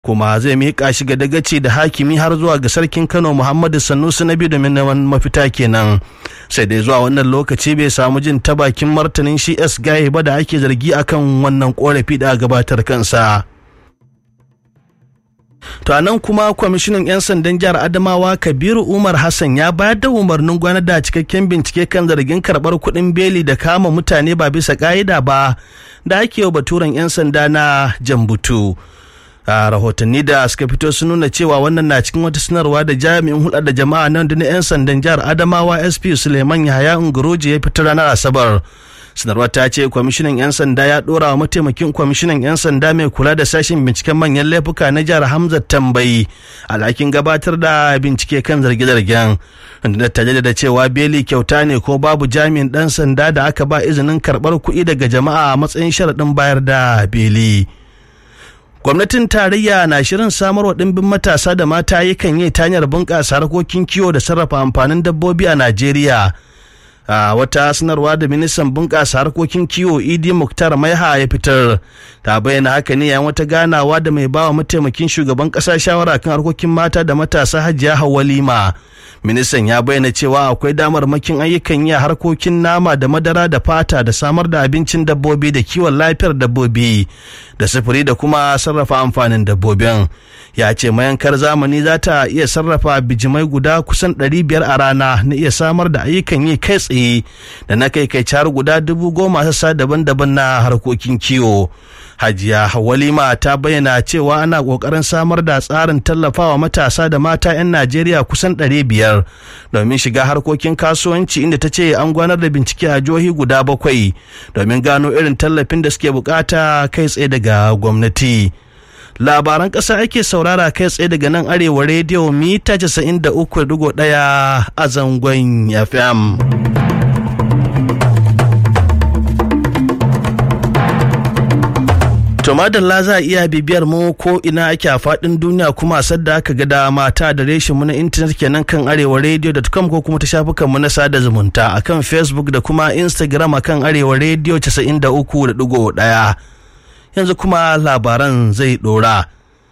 kuma zai miƙa shi ga dagaci da hakimi har zuwa ga sarkin kano muhammadu sanusi na biyu domin neman mafita kenan sai dai zuwa wannan lokaci bai samu jin ta bakin martanin shi s gaye ba da ake zargi akan wannan korafi da gabatar kansa To nan kuma kwamishinan 'yan sandan jihar Adamawa Kabiru Umar Hassan ya bayar da umarnin gwanar da cikakken bincike kan zargin karɓar kuɗin beli da kama mutane ba bisa ƙa'ida ba da ake yau baturen 'yan sanda na Jambutu. a rahotanni da suka fito sun nuna cewa wannan na cikin wata sanarwa da jami'in hulɗar da jama'a nan da na 'yan sandan jihar Adamawa SP Suleiman Yahaya Unguroji ya fitar ranar Asabar. sanarwar ta ce kwamishinan 'yan sanda ya dora wa mataimakin kwamishinan 'yan sanda mai kula da sashen binciken manyan laifuka na jihar hamza tambayi alhakin gabatar da bincike kan zarge-zargen da ta da cewa beli kyauta ne ko babu jami'in dan sanda da aka ba izinin karbar kuɗi daga jama'a a matsayin sharaɗin bayar da beli gwamnatin tarayya na shirin samarwa ɗimbin matasa da mata yakan yi ta hanyar bunƙasa harkokin kiwo da sarrafa amfanin dabbobi a najeriya a wata sanarwa da ministan bunƙasa harkokin kiwo idi muktar maiha ya fitar ta bayyana haka ne yayin wata ganawa da mai bawa mataimakin shugaban ƙasa shawara kan harkokin mata da matasa hajiya hawalima ministan ya bayyana cewa akwai damar makin ayyukan yi a harkokin nama da madara da fata da samar da abincin dabbobi da kiwon lafiyar dabbobi da sufuri da kuma sarrafa amfanin dabbobin ya ce mayankar zamani za ta iya sarrafa bijimai guda kusan 500 a rana na iya samar da ayyukan yi kai tsaye da na kai kai har guda dubu goma sassa daban-daban na harkokin kiwo hajiya walima ta bayyana cewa ana kokarin samar da tsarin tallafawa matasa da mata 'yan najeriya kusan 500 domin shiga harkokin kasuwanci inda ta ce an gwanar da bincike a jihohi guda bakwai domin gano irin tallafin da suke bukata kai tsaye daga gwamnati labaran ƙasa ake saurara kai tsaye daga nan arewa rediyo mita 93.1 a zangon fm To madalla za a iya bibiyar mu ko ina ake a faɗin duniya kuma sadda aka ga dama ta da reshin mu na intanet kenan kan arewa radio.com ko kuma ta shafukan mu na sada zumunta akan Facebook da kuma Instagram akan arewa radio 93.1 yanzu kuma labaran zai ɗora.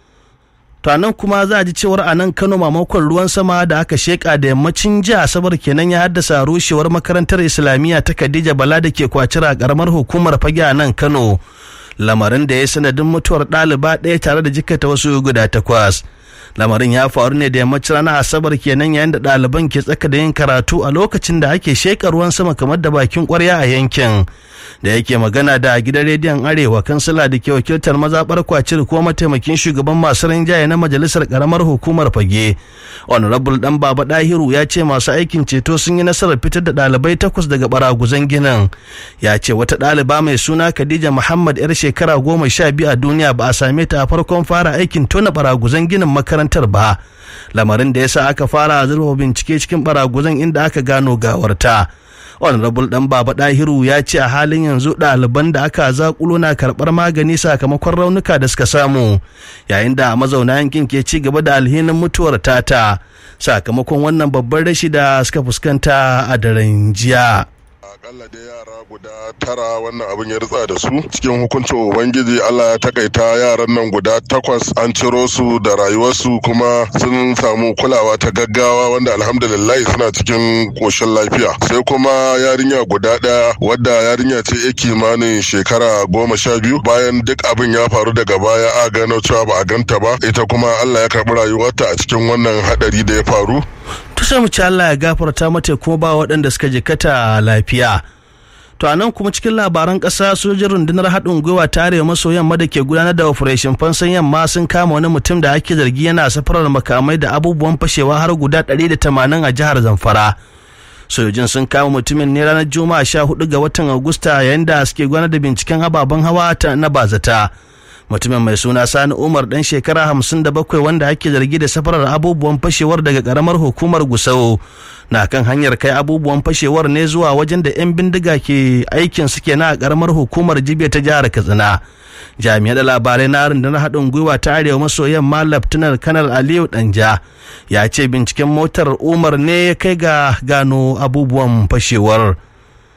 To nan kuma za a ji cewar a nan Kano mamakon ruwan sama da aka sheka da yammacin jiya Asabar kenan ya haddasa rushewar makarantar Islamiyya ta Khadija Bala da ke kwacira karamar hukumar fage a nan Kano. lamarin da ya sanadin mutuwar ɗaliba ɗaya tare da jikata wasu guda takwas lamarin ya faru ne da yammacin ranar asabar kenan yayin da ɗaliban ke tsaka da yin karatu a lokacin da ake sheƙa ruwan sama kamar da bakin ƙwarya a yankin da yake magana da gidan rediyon arewa kansila da ke wakiltar mazaɓar kwacir ko mataimakin shugaban masu rinjaye na majalisar ƙaramar hukumar fage honorable dan baba dahiru ya ce masu aikin ceto sun yi nasarar fitar da ɗalibai takwas daga baraguzan ginin ya ce wata ɗaliba mai suna khadija muhammad yar shekara goma sha biyu a duniya ba a same ta a farkon fara aikin tona baraguzan ginin makarantar ba lamarin da ya sa aka fara zurfa bincike cikin baraguzan inda aka gano gawarta honorable dan baba dahiru ya ce a halin yanzu ɗaliban da aka zakulo na karɓar magani sakamakon raunuka da suka samu yayin da mazauna yankin ke ci gaba da alhinin mutuwar tata sakamakon wannan babban rashi da suka fuskanta a daren jiya akalla dai yara guda tara wannan abin ya ritsa da su cikin hukuncin ubangiji allah ya takaita yaran nan guda takwas an ciro su da rayuwarsu kuma sun samu kulawa ta gaggawa wanda alhamdulillah suna cikin koshin lafiya sai kuma yarinya guda ɗaya wadda yarinya ce ya kimanin shekara goma sha biyu bayan duk abin ya faru daga baya a gano cewa ba a ganta ba ita kuma allah ya karɓi rayuwarta a cikin wannan haɗari da ya faru to sai mu ci Allah ya gafarta mata kuma ba waɗanda suka jikata lafiya to a nan kuma cikin labaran ƙasa sojin rundunar haɗin gwiwa ta arewa maso yamma da ke gudanar da operation fansan yamma sun kama wani mutum da ake zargi yana safarar makamai da abubuwan fashewa har guda 180 a jihar zamfara sojojin sun kama mutumin ne ranar juma'a 14 ga watan agusta yayin da suke gudanar da binciken ababen hawa na bazata mutumin mai suna sani umar dan shekara hamsin da bakwai wanda ake zargi da safarar abubuwan fashewar daga karamar hukumar gusau na kan hanyar kai abubuwan fashewar ne zuwa wajen da 'yan bindiga ke aikin suke na karamar hukumar jibiya ta jihar katsina jami'an da labarai na rundunar haɗin gwiwa ta arewa maso yamma laftanar kanar aliyu danja ya ce binciken motar umar ne ya kai ga gano abubuwan fashewar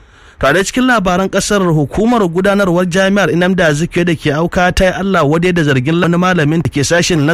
tare cikin labaran kasar hukumar gudanarwar jami'ar inamda azikiwe da ke auka ta yi allah wadai da zargin wani malamin da ke sashen